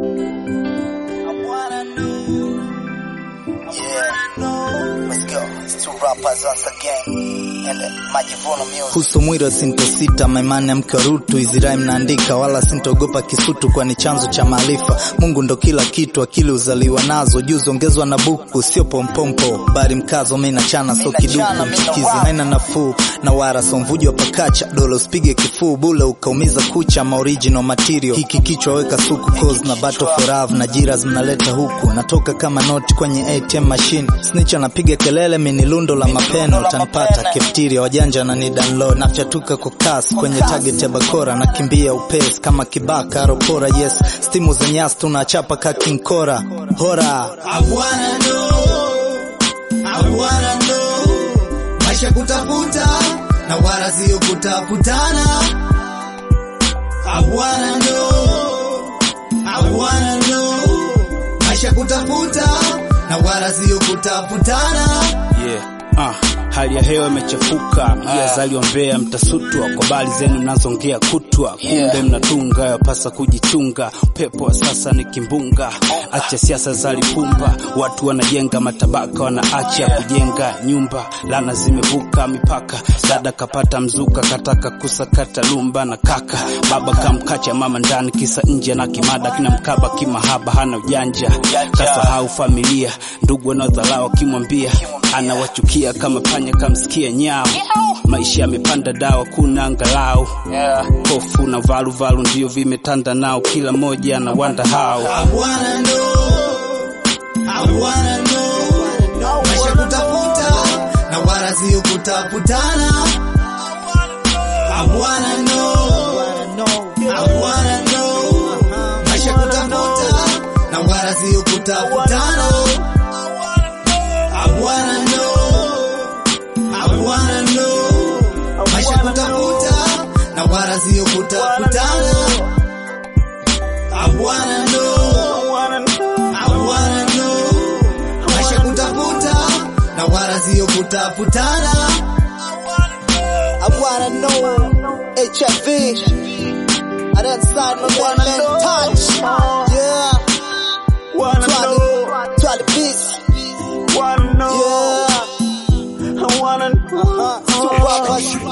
Yeah, let's go. It's two rappers once again. And uh, Majivuno Music. Kuhusu mwiro sintosita, maimani ya mke wa Rutu, hizi rhyme naandika, wala sintogopa kisutu, kwani chanzo cha maarifa. Mungu ndo kila kitu, akili uzaliwa nazo, juzi ongezwa na buku, sio pompompo, bari mkazo, mimi nachana so kiduku, mchikizi haina nafuu, na wara so mvujo wa pakacha, dola usipige kifuu, bule ukaumiza kucha, ma original material, hiki kichwa weka suku, cause na battle for love, na jiras mnaleta huku, natoka kama noti kwenye ATM machine, snitch anapiga kelele, mimi lundo la mapeno, utanipata keftiria, wajanja na ni download, nafyatuka kwa kasi kwenye target ya bakora, nakimbia upesi kama kibaka aropora, yes, stimu za nyasi tunachapa ka King Kora, hora I wanna know, I wanna know, maisha kutafuta na wala sio kutafutana. I wanna know, I wanna know, maisha kutafuta na wala sio kutafutana. Yeah. Ah, hali ya hewa imechafuka, mjia zaliombea mtasutwa kwa bali zenu nazongea kutwa, kumbe mnatunga yapasa kujichunga. Upepo wa sasa ni kimbunga, acha siasa za lipumba, watu wanajenga matabaka, wanaacha kujenga nyumba, lana zimevuka mipaka. Dada kapata mzuka, kataka kusakata lumba na kaka, baba kamkacha mama ndani, kisa nje na kimada kina mkaba kimahaba, hana ujanja, kasahau familia, ndugu wanaodharau akimwambia anawachukia kama panya kamsikia nyao. Maisha yamepanda dawa, kuna angalau hofu na valuvalu ndio vimetanda nao, kila mmoja anawanda hao I wanna know, I wanna know, maisha kutafuta na wala sio kutafutana. I wanna know, I wanna know, maisha kutafuta na wala sio kutafutana. I wanna know, I wanna know, maisha kutafuta na wala sio kutafutana. I wanna know, I wanna know, maisha kutafuta na wala sio kutafutana. I wanna know HIV. I done signed no one man touch. Yeah. Twali, twali beats. Yeah. Uh-huh. Two rappers.